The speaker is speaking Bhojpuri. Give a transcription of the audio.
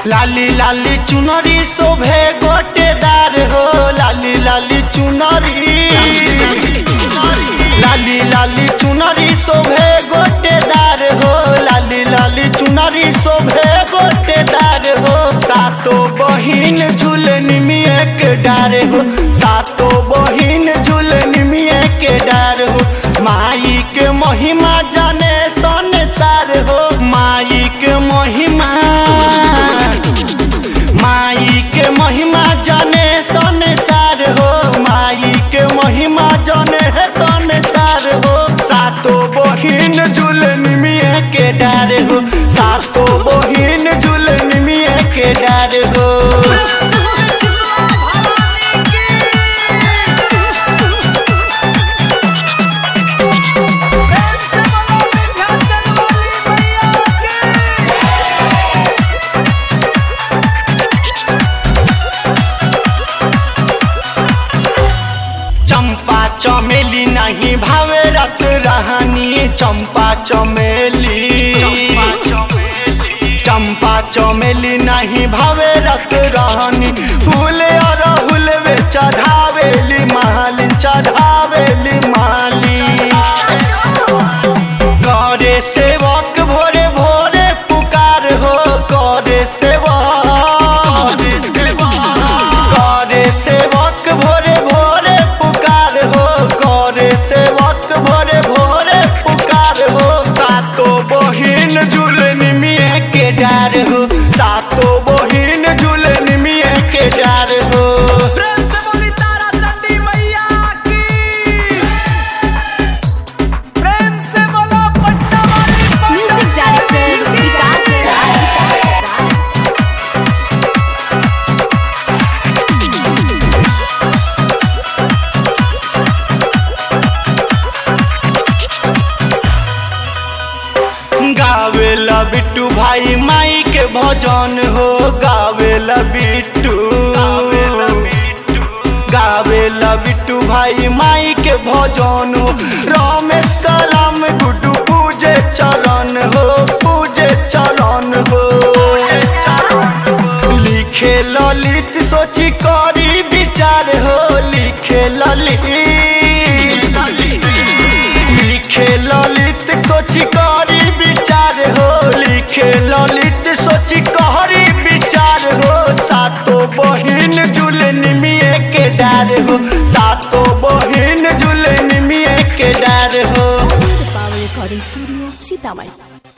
लाली लाली चुनरी शोभे गोटेदार हो लाली लाली चुनरी लाली लाली चुनरी शोभे गोटेदार हो लाली लाली चुनरी शोभे गोटेदार हो सातो बहिन झूलनी में एक डार हो सातो बहिन झूलनी में एक डार हो माई के महिमा जाने संसार हो माई के महिमा माई के महिमा जाने संसार हो माई के महिमा जाने है संसार हो सातो बहिन झूलन में के डार हो सातो बहिन झूलन में के डार हो चंपा चमेली नहीं भावे रत रहनी चंपा चमेली चंपा चमेली नहीं भावे रत रहनी फूल और हुलवे चढ़ावेली माली चढ़ावेली माली करे सेवक भोरे भोरे पुकार हो करे सेवक करे सेवक भोरे भोरे पुकार हो करे सेवक भोरे भोरे पुकार हो सातो बहिन झूलन में के डार हो सातो बहिन झूलन में के डार हो प्रेम से बोली तारा चंडी मैया की प्रेम से बोलो पट्टा वाली म्यूजिक डायरेक्टर विकास राज गावेला बिट्टू भाई माई के भजन हो गावेला बिट्टू गावेला बिट्टू भाई माई के भजन हो रमेश कलाम गुड्डू पूजे चरण हो पूजे चरण हो लिखे ललित सोची करी विचार हो लिखे ललित लिखे ललित सोची करी विचार हो लिखे ललित सोची कहरी विचार हो सातो बहिन झूलन में के डार हो सातो बहिन झूलन में के डार हो पावर रिकॉर्डिंग स्टूडियो सीतामढ़ी